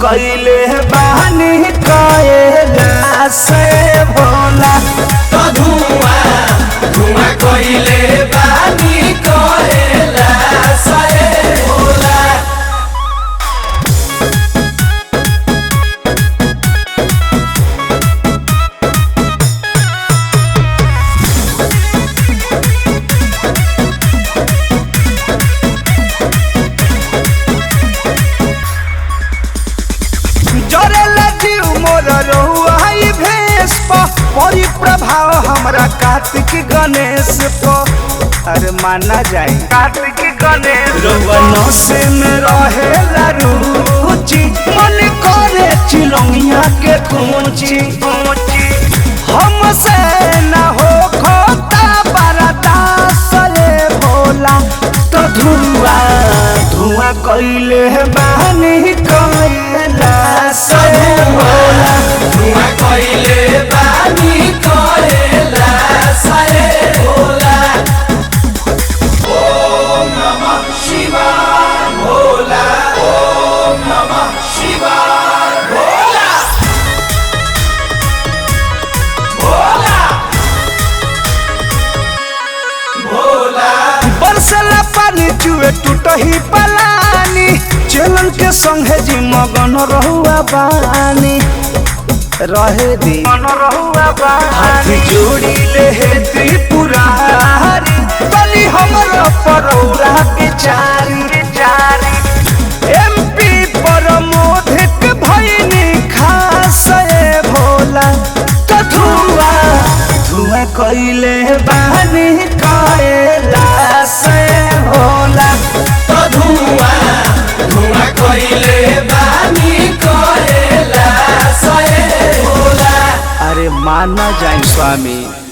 कैले बानी कएला से भोला तो धुआं धुआं कइले बानी कहेला सए भोला जरेला जीव मोर रहुआ ई भेष प परी प्रभाव हमरा कार्तिक गणेश प अरे माना जाए कार्तिक गणेश रउआ से में रहेला रुचि मन करे चिलौनिया के कुंची हमसे न हो खोता बरदास रे भोला तो धुआं धुआं कैले बानी कैला से भोला धुआं कइले बानी कहेला सए भोला ओम नमः शिवाय भोला ओम नमः शिवाय भोला भोला भोला बरसला पानी चुए टूटही पलानी चलन के संगे जी मगन रहुआ बानी रहे दी मन रहुआ हाथ जोड़ी ले हे त्रिपुरारी बनी हमर परौरा के चारी के चारी एमपी पर मोधिक भइनी खास ए भोला तो धुआं धुआं कैले बानी कैला से भोला तो धुआं धुआं कइले बानी कहेला सए भोला अरे माना जाए स्वामी